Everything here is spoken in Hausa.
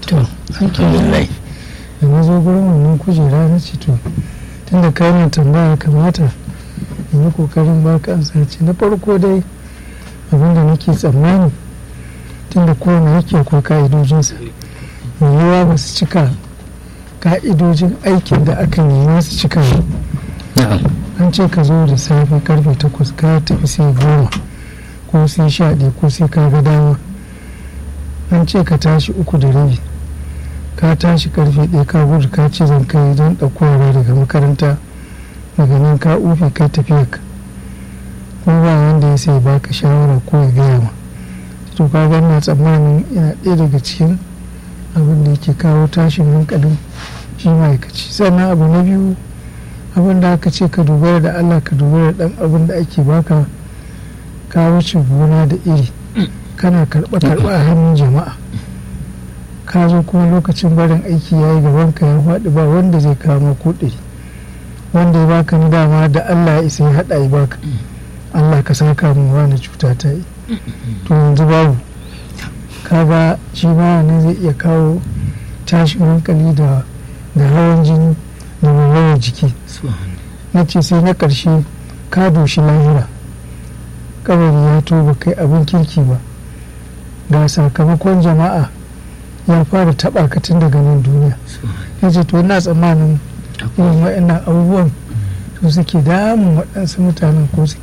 to alhamdulillah da na zo gurin wannan kujera na ce to tunda ka yi tambaya kamata in yi kokarin baka an sace na farko dai abinda nake tsammani tunda kowane yake akwai ka'idojinsa mai yiwa ba su cika ka'idojin aikin da aka nema su cika ba na'am an ce ka zo da safe karfe takwas ka tafi sai goma ko sai sha ɗaya ko sai ka ga dama an ce ka tashi uku da rabi ka tashi karfe ɗaya ka gudu ka ce zan kai don ɗauko yara daga makaranta daga nan ka ufe kai tafiya ka kuma ba wanda ya sai baka shawara ko ya gaya ma to ka ga na tsammanin yana ɗaya daga cikin abin da yake kawo tashin hankalin shi ma'aikaci sannan abu na biyu abin da aka ce ka dogara da allah ka dogara da ɗan abin da ake baka ka wuce gona da iri kana karɓa karɓa a hannun jama'a ka zo kuma lokacin barin aiki ya yi gaban ka ya faɗi ba wanda zai kama ko ɗari wanda ya baka ni dama da allah ya isa ya haɗa ya baka allah ka saka min wani cuta ta yi to yanzu babu kaga shi ma ne zai iya kawo tashin hankali da da hawan jini da rawar jiki na ce sai na ƙarshe ka doshi lahira kabari ya tuba kai abin kirki ba ga sakamakon jama'a ya fara taɓa ka tun daga nan duniya ya ce to ina tsammanin irin waɗannan abubuwan su suke damun waɗansu mutanen ko suke